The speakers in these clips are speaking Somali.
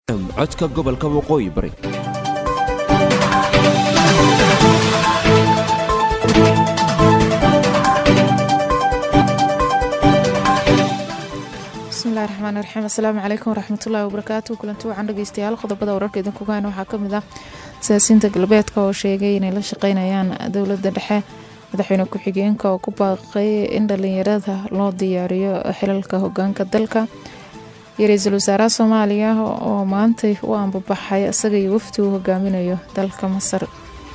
codka gobolka waqooyi bari bismillahi raxmaan raxiim assalaamu calaykum waraxmatullaahi wabarakaatu kulanti wacan dhegeystayaal qodobada wararka idinkuga hayna waxaa kamid ah siyaasiyiinta galbeedka oo sheegay inay la shaqeynayaan dowladda dhexe madaxweyne ku-xigeenka oo ku baaqay in dhalinyarada loo diyaariyo xilalka hogaanka dalka iyo ra-iisul wasaaraha soomaaliya oo maantay u ambabaxay isaga iyo wafdi uu hogaaminayo dalka masar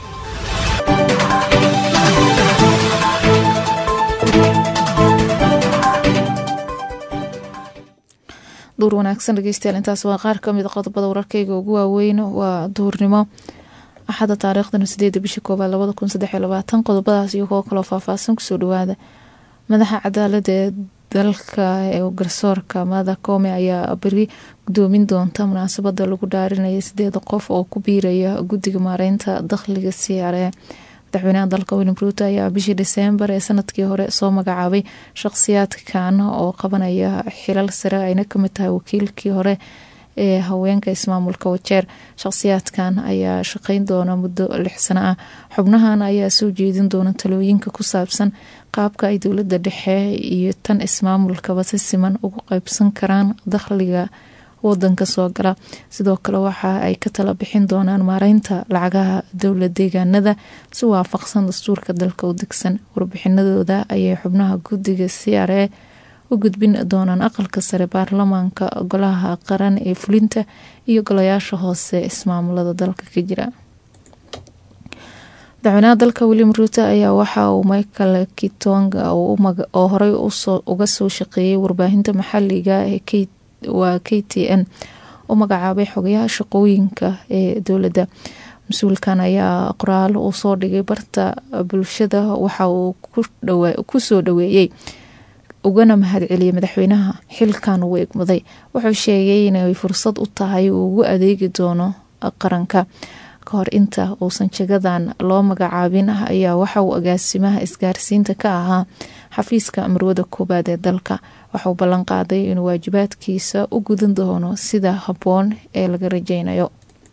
duur wanaagsan dhegeystayaal intaas waa qaar kamid a qodobada wararkeyga ugu waaweyn waa duurnimo axadda taariikhdana sideeda bisha koowaad labada kun saddexiyo labaatan qodobadaas iyo kuwo kaloo faahfaahsan kusoo dhawaada madaxa cadaalada ee dalka ee garsoorka mada koome ayaa beri gudoomin doonta munaasabada lagu dhaarinaya sideeda qof oo ku biiraya guddiga maareynta dakhliga siyaaree madaxweynaha dalka william ruuto ayaa bishii diseembar ee sanadkii hore soo magacaabay shaqsiyaadkan oo qabanaya xilal sare ayna kamid tahay wakiilkii hore ee haweenka ismaamulka wajeer shaqsiyaadkan ayaa shaqeyn doona muddo lix sano ah xubnahan ayaa soo jeedin doona talooyinka ku saabsan qaabka ay dowladda dhexe iyo tan ismaamulkaba si siman ugu qeybsan karaan dakhliga wadanka soo gala sidoo kale waxa ay ka tala bixin doonaan maareynta lacagaha dowla deegaanada si waafaqsan dastuurka dalka u degsan warbixinadooda ayay xubnaha guddiga c r e u gudbin doonaan aqalka sare baarlamaanka golaha qaran ee fulinta iyo golayaasha hoose ismaamulada dalka ka jira madaxweynaha dalka william ruuto ayaa waxa uu michael kitonga oo horey uga soo shaqeeyay warbaahinta maxaliga ee waa k t n u magacaabay xogayaha shaqooyinka ee dowladda mas-uulkan ayaa qoraal uu soo dhigay barta bulshada waxa uu kusoo dhaweeyey ugana mahadceliyay madaxweynaha xilkan uu egmaday wuxuu sheegay inay fursad u tahay uu ugu adeegi doono qaranka kahor inta uusan jagadan loo magacaabin ayaa waxa uu agaasimaha isgaarsiinta ka ahaa xafiiska marwada koowaad ee dalka waxauu ballan qaaday inuu waajibaadkiisa u gudan doono sida habboon ee laga rajeynayo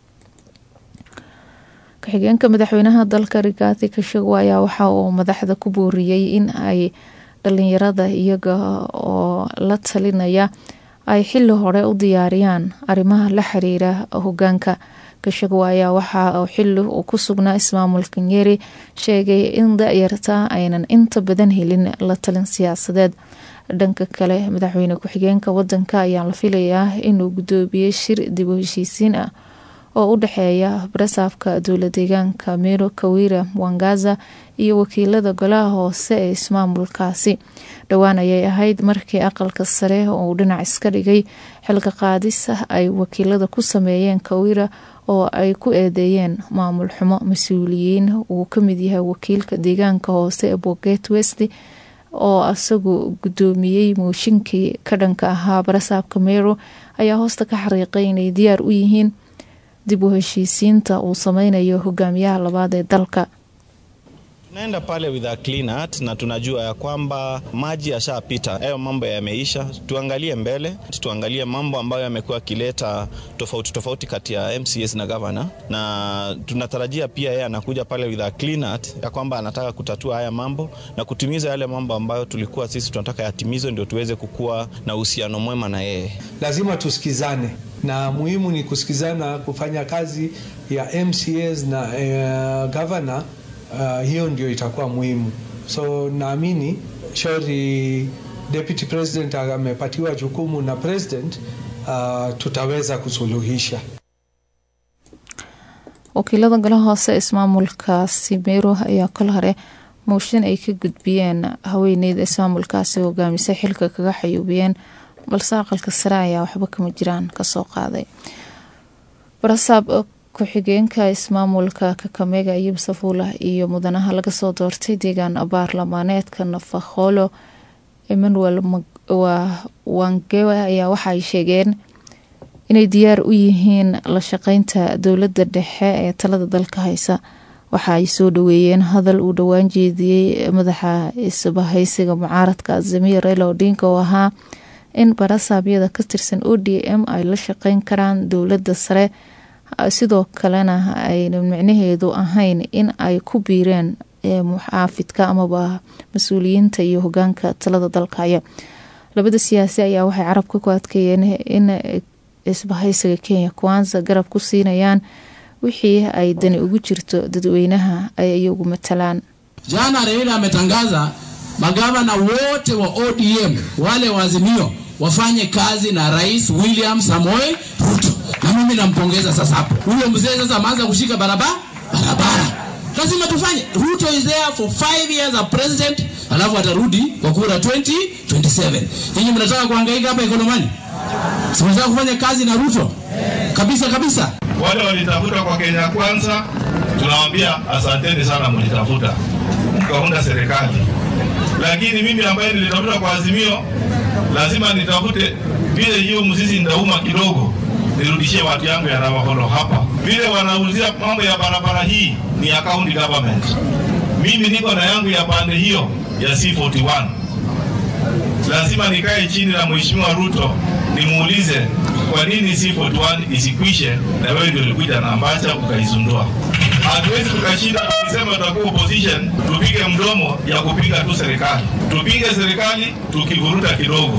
ku-xigeenka madaxweynaha dalka rigathi kashago ayaa waxa uu madaxda ku booriyey in ay dhalinyarada iyaga oo la talinaya ay xili hore u diyaariyaan arrimaha la xiriira hogaanka kashago ayaa waxa xili uu ku sugnaa ismaamulka nyeri sheegay in da-yarta aynan inta badan helin la talin siyaasadeed dhanka kale madaxweyne ku-xigeenka wadanka ayaa la filayaa inuu gudoobiyey shir dib u heshiisiin ah oo u dhexeeya barasaafka dowla deegaanka miro kawira wangaza iyo wakiilada golaha hoose ee ismaamulkaasi dhowaan ayay ahayd markii aqalka sare uu dhinac iska dhigay xilka qaadis ay wakiilada ku sameeyeen kawira oo ay ku eedeeyeen maamul xumo mas-uuliyiin uu kamid yahay wakiilka deegaanka hoose ee boget west oo isagu gudoomiyey mooshinkii ka dhanka ahaa barasaabka mero ayaa hoosta ka xariiqay inay diyaar u yihiin dib u heshiisiinta uu sameynayo hogaamiyaha labaad ee dalka Tunaenda pale with a clean heart na tunajua ya kwamba maji yashapita, hayo mambo yameisha. Tuangalie mbele, tuangalie mambo ambayo yamekuwa yakileta tofauti tofauti kati ya MCS na governor, na tunatarajia pia yeye anakuja pale with a clean heart ya kwamba anataka kutatua haya mambo na kutimiza yale mambo ambayo tulikuwa sisi tunataka yatimizwe, ndio tuweze kukuwa na uhusiano mwema na yeye. Lazima tusikizane na muhimu ni kusikizana, kufanya kazi ya MCS na uh, governor Uh, hiyo ndio itakuwa muhimu. So naamini shauri deputy president amepatiwa jukumu na president, uh, tutaweza kusuluhisha. wakiilada golaha hoose ismaamulkaasi meero ayaa kol hore mooshin ay ka gudbiyeen haweeneyda ismaamulkaasi hogaamisay xilka kaga xayuubiyeen balse aqalka sare ayaa waxba kama jiraan kasoo qaaday barasaab ku-xigeenka ismaamulka kakamega ayub safuula iyo mudanaha laga soo doortay deegaan baarlamaaneedka nafakholo emmanuel wangewe ayaa waxaay sheegeen inay diyaar u yihiin la shaqeynta dowladda dhexe ee talada dalka haysa waxa ay soo dhaweeyeen hadal uu dhowaan jeediyey madaxa isbahaysiga mucaaradka azamiya raila odinka oo ahaa in barasaabyada ka tirsan o d m ay la shaqeyn karaan dowladda sare sidoo kalena ayna micnaheedu ahayn in ay ku biireen muxaafidka amaba mas-uuliyiinta iyo hogaanka talada dalkaya labada siyaasi ayaa waxay carabka ku adkeeyeen in isbahaysiga kenya kwanza garab ku siinayaan wixii ay dani ugu jirto dadweynaha ay iyagu matalaan Jana Raila ametangaza magavana wote wa ODM wale wa Azimio wafanye kazi na Rais William Samoei Ruto, na mimi nampongeza. Sasa hapo huyo mzee sasa ameanza kushika barabara barabara, lazima tufanye. Ruto is there for five years as president, alafu atarudi kwa kura 2027. Nyinyi mnataka kuhangaika hapa Ikolomani? Si mnataka kufanya kazi na Ruto kabisa kabisa. Wale walitafuta kwa Kenya Kwanza, tunawaambia asanteni sana, mlitafuta mkaunda serikali, lakini mimi ambaye nilitafuta kwa Azimio lazima nitafute vile hiyo mzizi ndauma kidogo, nirudishie watu yangu ya Navakholo hapa. Vile wanauzia mambo ya barabara hii ni ya county government, mimi niko na yangu ya pande hiyo ya C41. Lazima nikae chini na Mheshimiwa Ruto nimuulize kwa nini C41 isikwishe, na wewe ndio ulikuja na ambacha ukaizundua. Hatuwezi tukashinda tukisema tutakuwa opposition, tupige mdomo ya kupinga tu serikali. Tupinge serikali tukivuruta kidogo.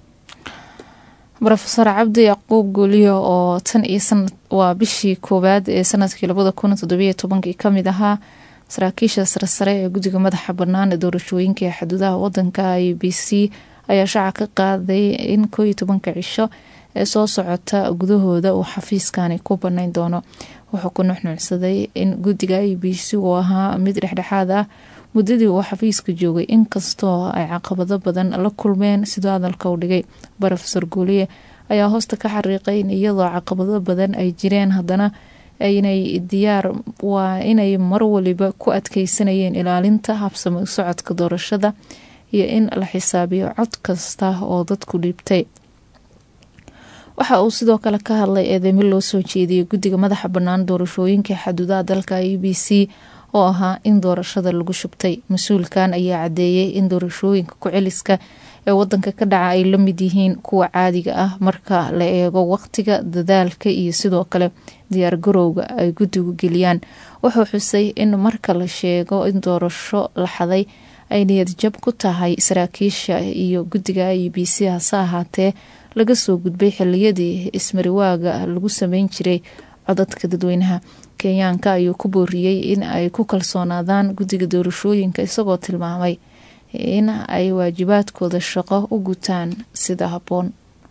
rofeor cabdi yacquub guuliyo oo tan iyo sanad waa bishii koowaad ee sanadkii labada kun toddobiyo tobankii kamid ahaa saraakiisha saresare ee guddiga madaxa bannaan ee doorashooyinka ee xuduudaha wadanka i b c ayaa shaaca ka qaaday in koo iyo tobanka cisho ee soo socota gudahooda uu xafiiskani ku banayn doono wuxuu ku nuxnuucsaday in guddiga i b c uu ahaa mid dhexdhexaad ah muddadii uu xafiiska joogay inkastoo ay caqabado badan la kulmeen sidoo hadalka u dhigay rofeor guuliye ayaa hoosta ka xariiqay in iyadoo caqabado badan ay jireen haddana inay diyaar waa inay mar waliba ku adkeysanayeen ilaalinta habsami socodka doorashada iyo in la xisaabiyo cod kasta oo dadku dhiibtay waxa uu sidoo kale ka hadlay eedeymo loo soo jeediyay guddiga madaxa bannaan doorashooyinka xuduudaha dalka e b c oo ahaa in doorashada lagu shubtay mas-uulkan ayaa cadeeyay in doorashooyinka ku-celiska ee wadanka ka dhaca ay la mid yihiin kuwa caadiga ah marka la eego waqtiga dadaalka iyo sidoo kale diyaar garowga ay guddigu geliyaan wuxuu xusay in marka la sheego in doorasho la xaday ay niyad jab ku tahay saraakiisha iyo guddiga i b c hase ahaatee laga soo gudbay xiliyadii ismariwaaga lagu sameyn jiray codadka dadweynaha kenyaanka ayuu ku booriyey in ay ku kalsoonaadaan guddiga doorashooyinka isagoo tilmaamay in ay waajibaadkooda shaqo u gutaan sida habboon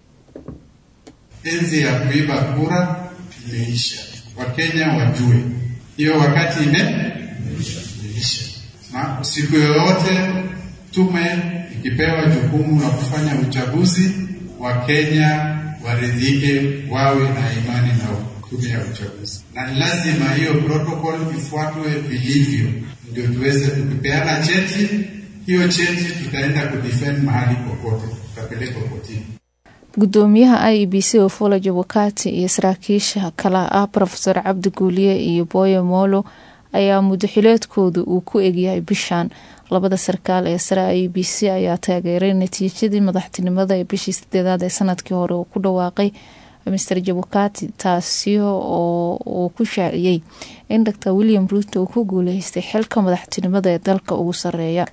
enzi ya kuiba kura imeisha. Wakenya wajue hiyo wakati ime imeisha, na siku yoyote tume ikipewa jukumu la kufanya uchaguzi, Wakenya waridhike, wawe na imani na tume ya uchaguzi, na ni lazima hiyo protocol ifuatwe vilivyo, ndio tuweze tukipeana cheti, hiyo cheti tutaenda kudefend mahali popote, tutapelekwa kotini. gudoomiyaha i b c ofolo jabukati iyo saraakiisha kale ah rofeor cabdi guuliye iyo boyo molo ayaa mudaxileedkooda uu ku egyahay bishan labada sarkaal ee sare i b c ayaa taageeray natiijadii madaxtinimada ee bishii sideedaad ee sanadkii hore uu ku dhawaaqay mr jabukati taasi oo uu ku shaaciyey in dor william ruuto uu ku guuleystay xilka madaxtinimada ee dalka ugu sareeya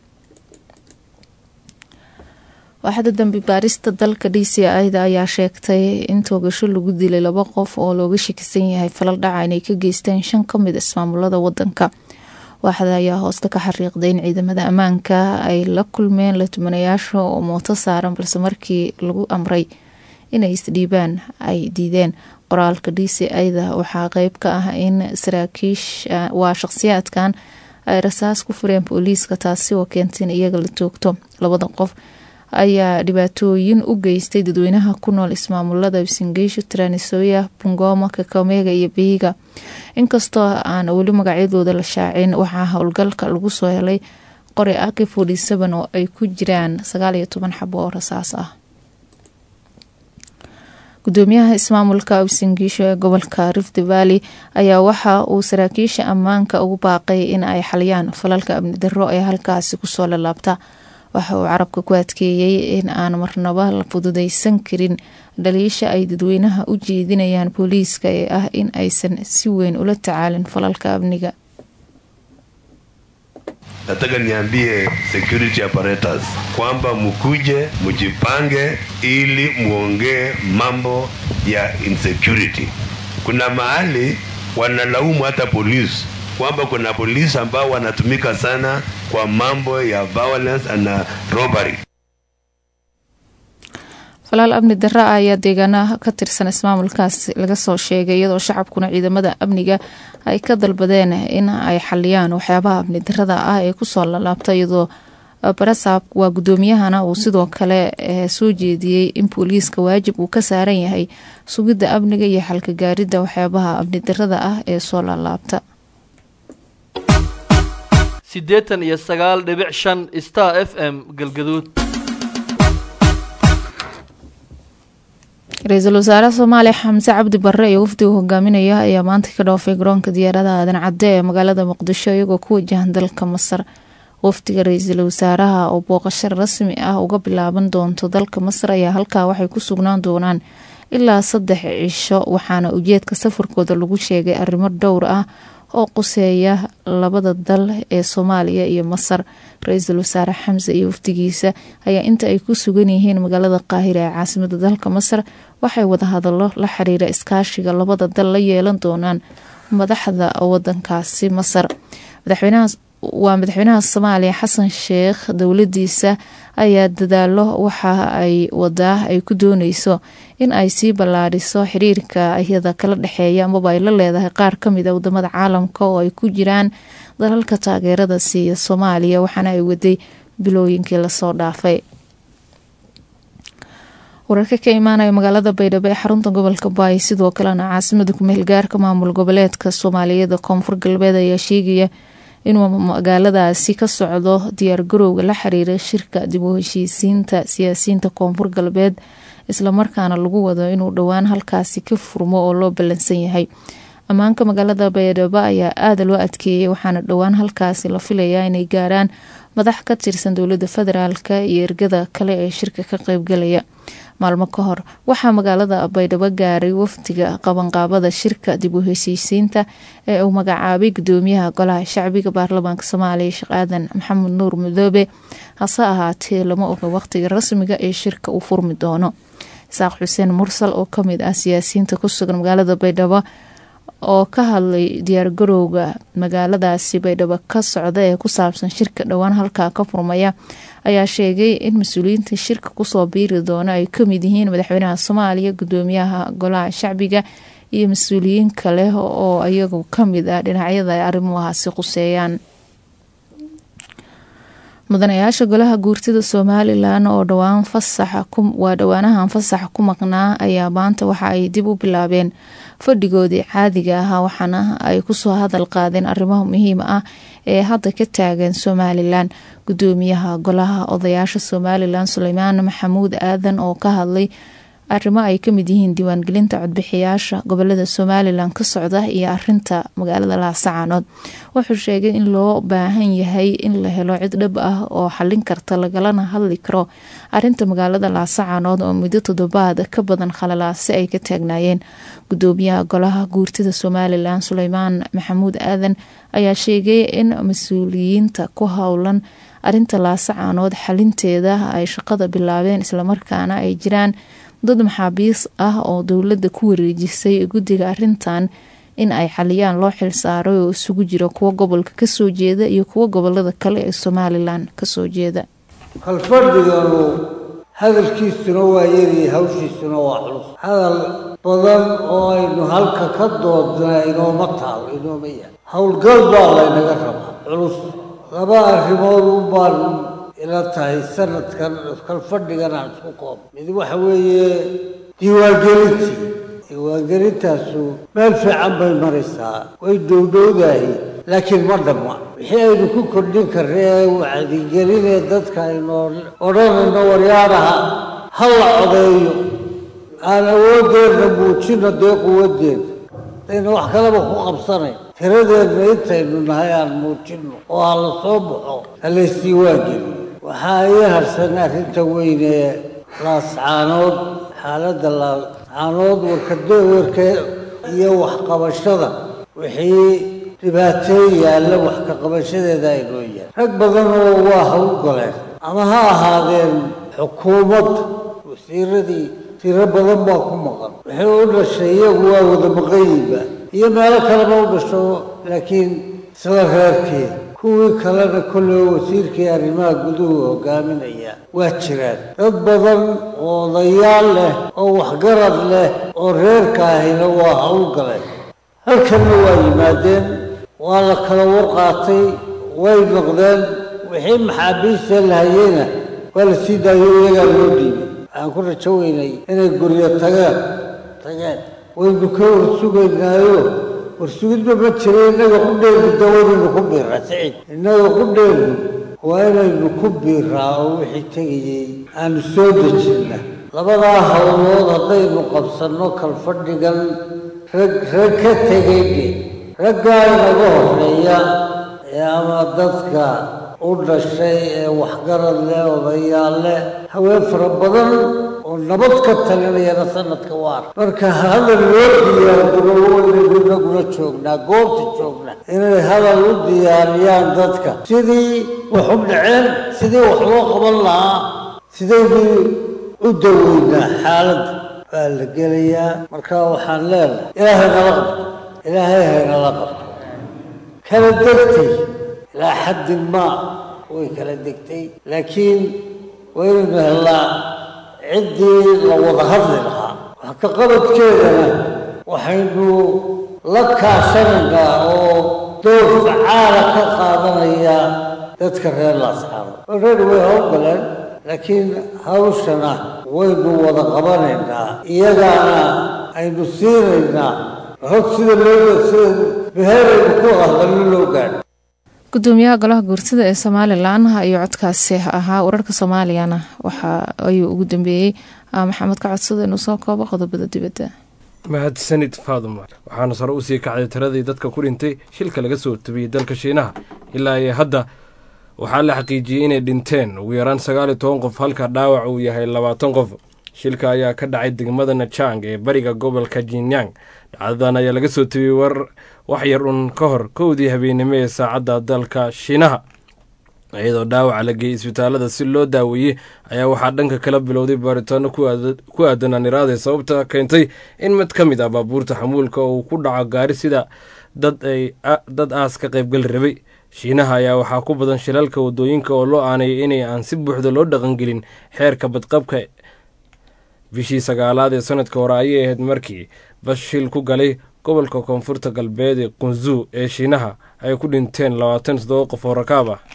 waaxda dambi baarista dalka d c ida ayaa sheegtay in toogasho lagu dilay laba qof oo looga shakisan yahay falal dhaca inay ka geysteen shan kamid ismaamulada wadanka waaxda ayaa hoosta ka xariiqday in ciidamada ammaanka ay la kulmeen latumanayaasha oo mooto saaran balse markii lagu amray inay isdhiibaan ay diideen qoraalka d c ida waxaa qeyb ka ah in saraakiish waa shaqsiyaadkan ay rasaas ku fureen booliiska taasi oo keentay in iyaga la toogto labada qof ayaa dhibaatooyin u geystay dadweynaha ku nool ismaamulada singeisho tranisoya bungoma kakamega iyo biiga inkastoo aan weli magacyadooda la shaacin waxaa howlgalka lagu soo helay qori aki forty seven oo ay ku jiraan sagaal iyo toban xabo oo rasaas ah gudoomiyaha ismaamulka singiisho ee gobolka rift valley ayaa waxa uu saraakiisha ammaanka ugu baaqay in ay xaliyaan falalka amni darro ee halkaasi kusoo lalaabta waxa uu carabka ku adkeeyey in aan marnaba la fududeysan karin dhaliisha ay dadweynaha u jeedinayaan booliiska ee ah in aysan si weyn ula tacaalin falalka amniga nataka niambie security apparatus kwamba mkuje mjipange ili muongee mambo ya insecurity. Kuna mahali wanalaumu hata polisi kwamba kuna polisi ambao wanatumika sana kwa mambo ya violence and robbery. falaal amni darra ah ayaa deegaanaha ka tirsan ismaamulkaas laga soo sheegay iyadoo shacabkuna ciidamada amniga ay ka dalbadeen in ay xaliyaan waxyaabaha amni darada ah ee kusoo lalaabta iyadoo barasaab waa guddoomiyahana uu sidoo kale soo jeediyey in booliiska waajib uu ka saaran yahay sugidda amniga iyo xalka gaaridda waxyaabaha amni darada ah ee soo lalaabta siddeetan iyo sagaal dhibic shan star f m galgaduud ra-iisul wasaare soomaaliya xamse cabdi barre iyo wafdiga hogaaminaya ayaa maanta ka dhoofay garoonka diyaaradaha aadan cadde ee magaalada muqdisho iyagoo ku wajahan dalka masar wafdiga ra-iisul wasaaraha oo booqasho rasmi ah uga bilaaban doonto dalka masar ayaa halkaa waxay ku sugnaan doonaan ilaa saddex cisho waxaana ujeedka safarkooda lagu sheegay arrimo dhowr ah oo quseeya labada dal ee soomaaliya iyo masar ra-iisul wasaare xamse iyo wafdigiisa ayaa inta ay ku sugan yihiin magaalada qaahira ee caasimada dalka masar waxay wadahadalo la xiriira iskaashiga labada dal la yeelan doonaan madaxda wadankaasi masar madaxweynaha waa madaxweynaha soomaaliya xasan sheekh dowladiisa ayaa dadaalo waxa ay wadaa ay ku dooneyso in ay sii ballaadhiso xiriirka iyada kala dhexeeya amaba ay la leedahay qaar kamid a wadamada caalamka oo ay ku jiraan dalalka taageerada siiya soomaaliya waxaana ay waday bilooyinkii lasoo dhaafay wararka ka imaanaya magaalada baydhabo ee xarunta gobolka baay sidoo kalena caasimada kumeel gaarka maamul goboleedka soomaaliyeed koonfur galbeed ayaa sheegaya inuu magaaladaasi ka socdo diyaargarowga la xiriira shirka dib u heshiisiinta siyaasiyiinta koonfur galbeed islamarkaana lagu wado inuu dhowaan halkaasi ka furmo oo loo ballansan yahay ammaanka magaalada baydhabo ayaa aada loo adkeeyay waxaana dhowaan halkaasi la filayaa inay gaaraan madax ka tirsan dowlada federaalka iyo ergada kale ee shirka ka qeybgalaya maalmo ka hor waxaa magaalada baydhabo gaaray wafdiga qabanqaabada shirka dib u heshiisiinta ee uu magacaabay gudoomiyaha golaha shacbiga baarlamaanka soomaaliya sheekh aadan maxamed nuur madoobe hase ahaatee lama oga waqtiga rasmiga ee shirka uu furmi doono isaaq xuseen mursal oo kamid ah siyaasiyiinta ku sugan magaalada baydhabo oo ka hadlay diyaargarowga magaaladaasi baydhabo ka socda ee ku saabsan shirka dhowaan halkaa ka furmaya ayaa sheegay in mas-uuliyiinta shirka kusoo biiri doono ay kamid yihiin madaxweynaha soomaaliya gudoomiyaha golaha shacbiga iyo mas-uuliyiin kale oo iyagu kamid ah dhinacyada ay arrimuhaasi quseeyaan mudanayaasha golaha guurtida somalilan oo dhowaan fasaxa waa dhowaanahan fasaxa ku maqnaa ayaa maanta waxa ay dib u bilaabeen fadhigoodii caadiga ahaa waxaana ay kusoo hadal qaadeen arrimaha muhiima ah ee hadda ka taagan somalilan gudoomiyaha golaha odayaasha somalilan suleymaan maxamuud aadan oo ka hadlay arrimo ay kamid yihiin diiwaangelinta codbixiyaasha gobolada somalilan ka socda iyo arinta magaalada laasacaanood wuxuu sheegay in loo baahan yahay in la helo cid dhab ah oo xalin karta lagalana hadli karo arinta magaalada laasacaanood oo muddo toddobaad ka badan khalalaasi ay ka taagnaayeen gudoomiyaha golaha guurtida somalilan suleymaan maxamuud aadan ayaa sheegay in mas-uuliyiinta ku howlan arinta laasacaanood xalinteeda ay shaqada bilaabeen islamarkaana ay jiraan dad maxaabiis ah oo dowladda ku wareejisay guddiga arintan in ay xaliyaan loo xilsaaray oo isugu jira kuwo gobolka kasoo jeeda iyo kuwo gobolada kale ee somalilan kasoo jeeda halfadhiganu hadalkiisuna waa yariyay hawshiisuna waa culus hadal badan oo aynu halka ka doodnaa inooma taalo inooma yahay howlgal baa laynaga rabaa culus laba arrimood u baan ila tahay sanadkan kalfadhigan aan isku koob mid waxa weeye diiwaangelintii diiwaangelintaasu meel fiican bay maraysaa way dhowdhowdahay laakiin ma dhamma wixii aynu ku kordhin karna ee wacdigelinee dadka aynu odhanayno waryaadaha ha la codeeyo aan awoodeenna muujino dee quwadeenna dayna wax kaleba ku qabsanayn tiradeenna intaynu nahay aan muujino oo ha la soo baxo ha laysdiiwaangeliyo waxaa ii harsan arrinta weyn ee laascaanood xaaladda laascaanood warkado warka iyo waxqabashada wixii dhibaatee yaalla wax ka qabashadeeda aynoo yaal rag badan oo waa hawl galeen ama ha ahaadeen xukuumadda wasiiradii tiro badan baa ku maqan wixii u dhashay iyagu waa wada maqayiba iyo meelo kaleba u dhasho laakiin isla reerkii kuwii kalena kolley wasiirkii arrimaha guduhu hogaaminaya waa jiraan dad badan oo odayaal leh oo waxgarad leh oo reerka ahina waa hawl galeen halkanna waa yimaadeen waa la kala warqaatay way noqdeen wixii maxaabiista la hayeyna waa la sii daayo iyagaa loo dhiibay waxaan ku rajo weynay inay guryo tageen tageen waynu ka warsugaynaayo warsugidba ma jira innaga qudheenu dawadaynu ku biiraa siciid innaga qudheenu waa inaynu ku biiraa oo wixii tegayey aanu soo dejinna labadaa hawlood haddaynu qabsanno kalfadhigan rag rag ka tegayne raggaa inaga horeeya ee ama dadka u dhashay ee waxgarad leh odayaal leh haween fara badan oo nabad ka talinayana sanadka waar marka hadal loo diyaargaro waynaynu inaguna joognaa goobta joognaa inay hadal u diyaariyaan dadka sidii wax u dhaceen sidii wax loo qaban lahaa sidaynu u daweynaa xaaladda waa la gelayaa marka waxaan leenahay ilaahay nala qabto ilaahay haynala qabto kala degtay ilaa xaddin maa way kala degtay laakiin waynaynu hellaa ciddii la wada hadli lahaa wax ka qabadkeedana waxaynu la kaashanaynaa oo door facaala ka qaadanaya dadka reer laascaano already way howlgaleen laakiin hawshana waynu wada qabanaynaa iyagaana aynu siinaynaa hog sida loo sida beheraynu ku hadallo loo gaadho gudoomiyaha golaha guurtida ee somalilan ayuu codkaasi ahaa wararka soomaaliyana waxa ayuu ugu dambeeyey maxamed ka codsada inuu soo koobo qodobada dibadda mahadsanid faadumar waxaana sare usii kacday tiradii dadka ku dhintay shilka laga soo tabiyey dalka shiinaha ilaa iyo hadda waxaa la xaqiijiyey inay dhinteen ugu yaraan sagaal iyo toban qof halka dhaawac uu yahay labaatan qof shilka ayaa ka dhacay degmada najang ee bariga gobolka jinyang dhacdadan ayaa laga soo tabiyey war wax yar un ka hor kowdii habeennimo ee saacadda dalka shiinaha iyadoo dhaawaca la geeyey isbitaalada si loo daaweeyey ayaa waxaa dhanka kala bilowday baaritaano ku aadan aniraade sababta keentay in mid ka mid ah baabuurta xamuulka uu ku dhaco gaari sida dad aas ka qaybgali rabay shiinaha ayaa waxaa ku badan shilalka wadooyinka oo loo aanayay inay aan si buuxda loo dhaqangelin xeerka badqabka bishii sagaalaad ee sanadka hore ayay ahayd markii bas shil ku galay gobolka koonfurta galbeed ee qunzu ee shiinaha ay ku dhinteen labaatan toddoba qof oo rakaab ah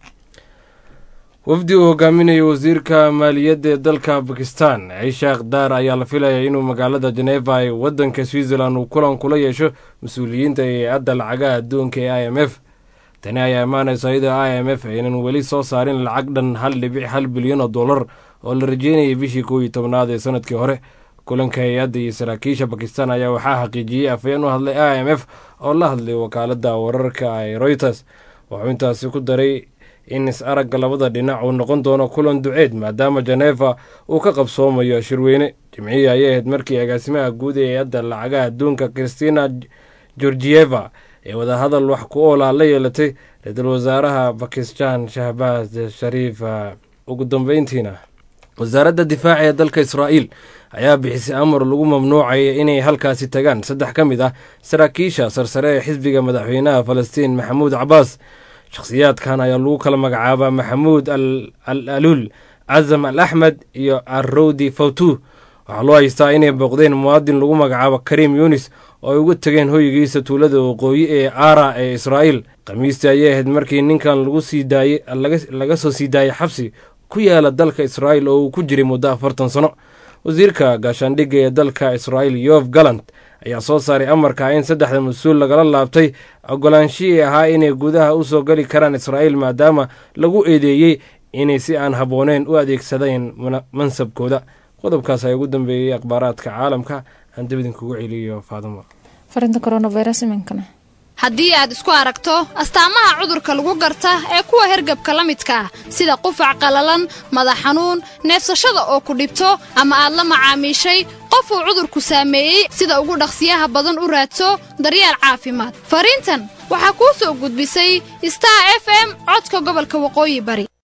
wafdi uu hogaaminayo wasiirka maaliyadda ee dalka bakistan ciishaakh daar ayaa la filaya inuu magaalada jeneva ee waddanka switzerland uu kulan kula yeesho mas-uuliyiinta hay-adda lacagaha adduunka ee i m f tani ayaa imaanaysa iyadoo i m f aynan weli soo saarin lacag dhan hal dhibic hal bilyan oo dollar oo la rajeynayay bishii kow iyo tobnaad ee sanadkii hore kulanka hay-adda iyo saraakiisha bakistan ayaa waxaa xaqiijiyey afayeen u hadlay i m f oo la hadlay wakaaladda wararka ee reuters wuxuu intaasi ku daray in is-aragga labada dhinac uu noqon doono kulan duceed maadaama jeneva uu ka qabsoomayo shirweyne jimcihii ayay ahayd markii agaasimaha guud ee hay-adda lacagaha adduunka christina georgieva ee wadahadal wax ku oolaa la yeelatay ra-iisul wasaaraha bakistan shahbaaz shariif ugu dambeyntiina wasaaradda difaaca ee dalka israa'iil ayaa bixisay amar lagu mamnuucaya inay halkaasi tagaan saddex ka mid ah saraakiisha sarsare ee xisbiga madaxweynaha falastiin maxamuud cabaas shakhsiyaadkan ayaa lagu kala magacaabaa maxamuud al aluul casam al axmed iyo arrowdi fawtu waxaa loo haystaa inay booqdeen muwaadin lagu magacaabo kariim yunis oo ay uga tegeen hoygiisa tuulada waqooyi ee aara ee israa'iil khamiistii ayay ahayd markii ninkan lagu sii daayey laga soo sii daayay xabsi ku yaala dalka israa'iil oo uu ku jiray muddo afartan sano wasiirka gaashaandhigga ee dalka israa'iil yof galant ayaa soo saaray amarka in saddexda mas-uul lagala laabtay ogolaanshihii ahaa inay gudaha u soo geli karaan israa'iil maadaama lagu eedeeyey inay si aan habbooneyn u adeegsadeen mansabkooda qodobkaas ayaa ugu dambeeyey akhbaaraadka caalamka aan dib idinkugu celiyo faadimo farinta coronavirus iminkana haddii aad isku aragto astaamaha cudurka lagu garta ee kuwa hergabka la midka ah sida qufac qallalan madax xanuun neefsashada oo ku dhibto ama aad la macaamiishay qof uu cudurku saameeyey sida ugu dhaqsiyaha badan u raadso daryeel caafimaad fariintan waxaa kuu soo gudbisay star f m codka gobolka waqooyi bari